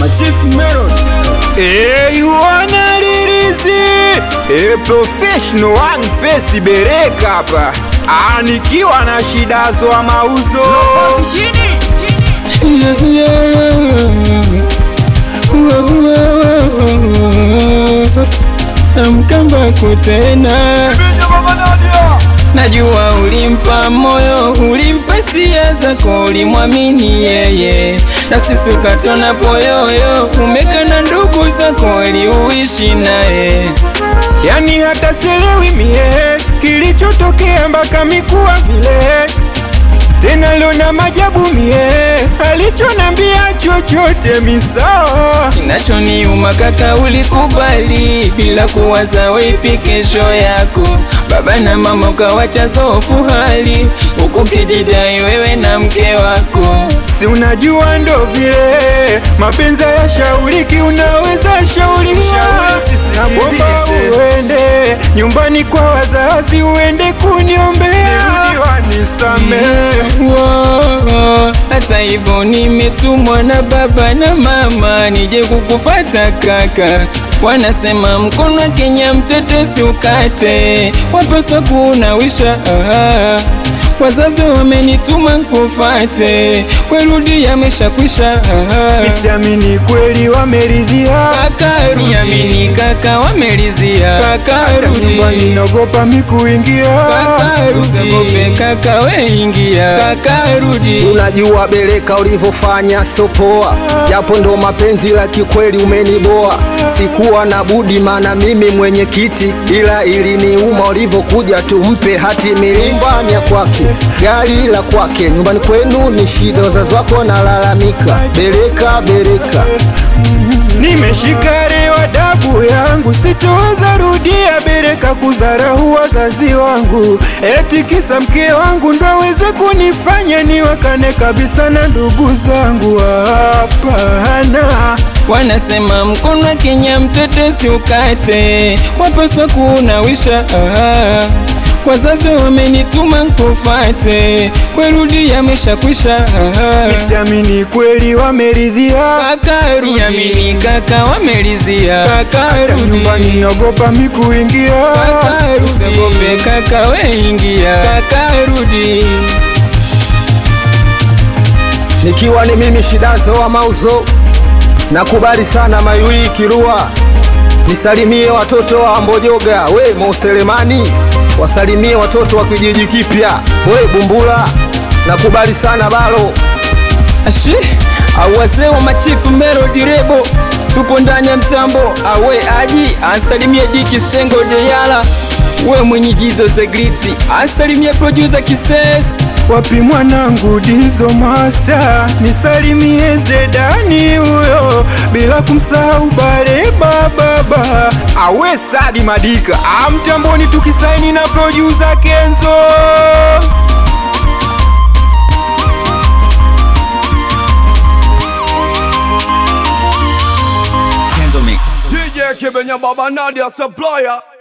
Machief Melon. Hey, you wanna release a professional one face bereka hapa. Ah, nikiwa na shida za mauzo. Amkamba kutena Najua ulimpa moyo, ulimpa sia zako, ulimwamini yeye, na sisi ukatona poyoyo, umekana ndugu zako ili uishi naye. Yani hata sielewi mie kilichotokea mpaka mikuwa vile tena leo na majabu mie alichonambia chochote misawa Kinachoniuma kaka, ulikubali bila kuwaza wipi kesho yako. Baba na mama ukawacha zofu hali, huku kijidai wewe na mke wako. si unajua ndo vile mapenzi ya shauriki unaweza shauriwa naomba uende nyumbani kwa wazazi uende kuniombea nisamehe Wo, hata hivyo nimetumwa na baba na mama nije kukufata kaka. Wanasema mkono wa Kenya mtoto si ukate, wapaswa kunawisha. Ah, wazazi wamenituma kufate, werudi yameshakwisha. Ah, Nisiamini kweli wameridhia kaka rudi, amini kaka wamelizia. Kaka nyumbani rudi, naogopa mikuingia kaka rudi, usiogope kaka we ingia. Kaka rudi. Unajua Bereka ulivyofanya sio poa, japo ndo mapenzi la kikweli umeniboa. Sikuwa na budi, maana mimi mwenyekiti, ila iliniuma ulivyokuja tumpe hati miliki nyumbani ya kwake, gari la kwake, nyumbani kwenu ni shida, wazazi wako nalalamika. Bereka, Bereka, Nimeshika leo adabu yangu, sitoweza rudia Bereka kudharau wazazi wangu, eti kisa mke wangu ndo aweze kunifanya niwakane kabisa na ndugu zangu. Hapana, Wanasema mkono wa Kenya mtoto si ukate, wapaswa kunawisha. Ah, wazazi wamenituma kufate, kwerudi yameshakwisha. Ah, nisiamini kweli wameridhia, kaka rudi, amini kaka wamelizia. Kaka rudi, nyumbani naogopa mikuingia. kaka rudi, usiogope kaka we ingia. Kaka rudi. nikiwa ni mimi Shidazo wa mauzo, nakubali sana Maiwi Kirua, nisalimie watoto wa Mbojoga, we Moselemani, wasalimie watoto wa kijiji kipya, we Bumbula, nakubali sana Balo. Ashi, au wazee wa machifu Melody Rebo, tupo ndani ya mtambo. Awe aji asalimie Diki Sengo Deyala, we mwenye jizo Zegliti asalimie producer Kises. Wapi mwanangu Dizo Master, nisalimie Zedani huyo, bila kumsahau Bale Bababa, awe Sadi Madika, amtamboni tukisaini na producer Kenzo. DJ Kibenya Baba Nadia Supplier